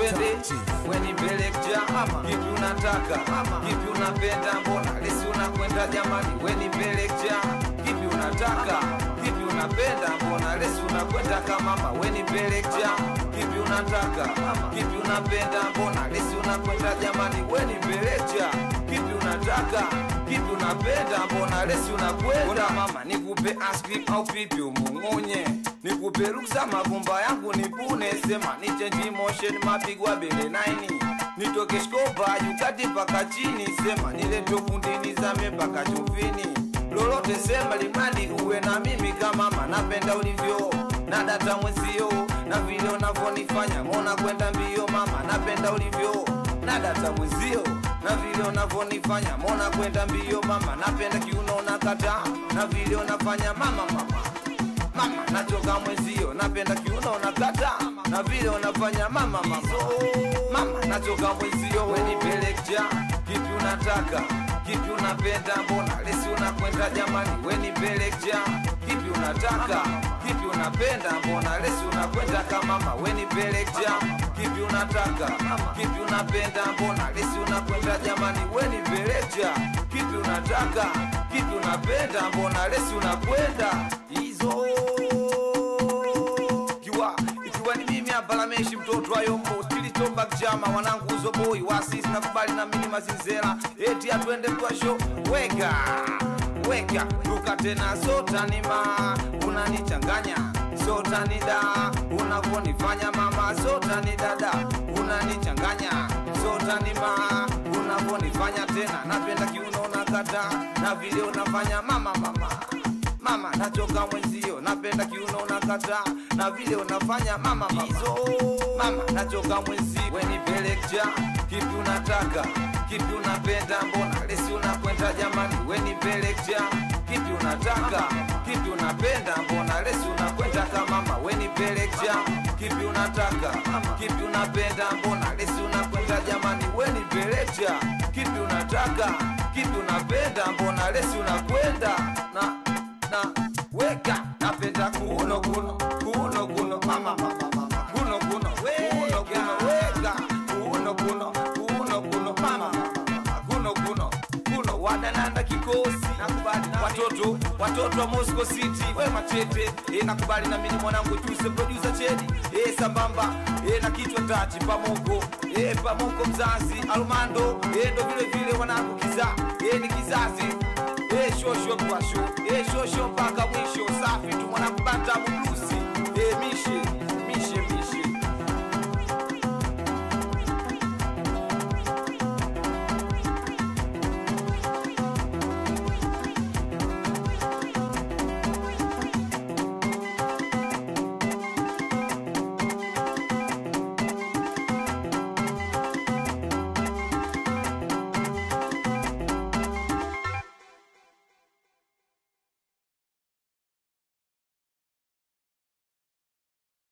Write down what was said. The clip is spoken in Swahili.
twende weni pelekja kipi unataka kipi unapenda mbona lesi unakwenda jamani weni pelekja kipi unataka kipi unapenda mbona lesi unakwenda kamama weni pelekja kipi unataka kipi unapenda mbona lesi unakwenda jamani weni pelekja kipi unataka kipi unapenda mbona lesi unakwenda mama nikupe askrim au pipi umung'unye nikupe ruksa mavumba yangu nipune sema ni change motion mapigwa bele naini nitoke shkopa yukati paka chini sema nileto fundini zame paka chumvini lolote sema limradi uwe na mimi kama mama napenda ulivyo na data mwenzio na vile unavyonifanya mona kwenda mbio mama napenda ulivyo na data mwenzio na vile unavyonifanya mona kwenda mbio mama napenda kiuno unakata na vile unafanya mama mama mama nachoka mwenzio napenda kiuno unakata na vile unafanya mama mama mama nachoka mwenzio wenipelekja kipi unataka kipi unapenda mbona lesi unakwenda jamani wenipelekja kipi unataka kipi unapenda mbona lesi unakwenda kamama wenipelekja kipi unataka kipi unapenda mbona lesi unakwenda jamani wenipelekja kipi unataka kipi unapenda mbona lesi unakwenda hizo ikiwa ikiwa ni mimi hapa Lameshi mtoto wa Yombo kilichomba kijama wanangu uzoboi wasisi na kubali na mimi mazinzera eti atwende kwa show weka weka duka tena sotanima unanichanganya sotanida unavyonifanya mama sotani dada unanichanganya sotanima unavyonifanya tena napenda kiuno nakata na vile unafanya mama mama mama nachoka mwenzio napenda kiuno unakata na vile unafanya mama hizo mama nachoka mwenzio wenipelekja kipi unataka kipi unapenda mbona lesi unakwenda jamani wenipelekja kipi unataka kipi unapenda mbona lesi unakwenda kamama wenipelekja kipi unataka kipi unapenda mbona lesi unakwenda jamani wenipelekja kipi unataka kipi unapenda mbona lesi unakwenda na na weka napenda kuno kuno kuno kuno mama mama mama kuno kuno kuno kuno weka kuno kuno kuno kuno mama mama kuno kuno kuno wadananda kikosi nakubali na watoto watoto wa Moscow City we machete e nakubali na mimi mwanangu Juice producer Chedi e sambamba e na kichwa tachi pamoko e pamoko mzazi Almando e ndo vile vile wanangu kiza e ni kizazi e shosho kwa sho e shosho mpaka mwisho safi tu mwanangu banta bulu